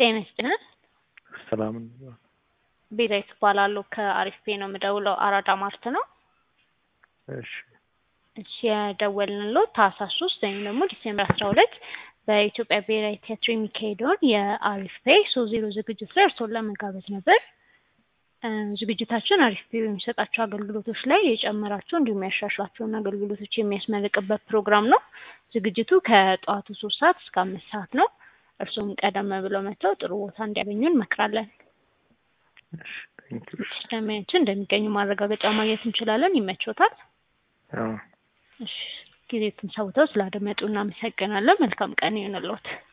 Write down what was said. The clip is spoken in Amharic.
ጤና ይስጥልን። ሰላም ቤዛዊት እባላለሁ ከአሪፍ ፔ ነው የምደውለው። አራዳ ማርት ነው። እሺ እሺ የደወልንልዎት ታህሳስ ሶስት ወይም ደግሞ ዲሴምበር አስራ ሁለት በኢትዮጵያ ብሔራዊ ቲያትር የሚካሄደውን የአሪፍ ፔ ሶስት ዜሮ ዝግጅት ላይ እርስዎን ለመጋበዝ ነበር። እ ዝግጅታችን አሪፍ ፔ በሚሰጣቸው አገልግሎቶች ላይ የጨመራቸው እንዲሁም ያሻሽላቸውን አገልግሎቶች የሚያስመርቅበት ፕሮግራም ነው። ዝግጅቱ ከጠዋቱ ሶስት ሰዓት እስከ አምስት ሰዓት ነው። እርስዎም ቀደም ብለው መጥተው ጥሩ ቦታ እንዲያገኙ እንመክራለን። እሺ ቴንክ ዩ ስለሚያችን እንደሚገኙ ማረጋገጫ ማግኘት እንችላለን። ይመቾታል? አዎ እሺ ጊዜቱን ሰውተው ስላደመጡ እናመሰግናለን። መልካም ቀን ይሁንልዎት።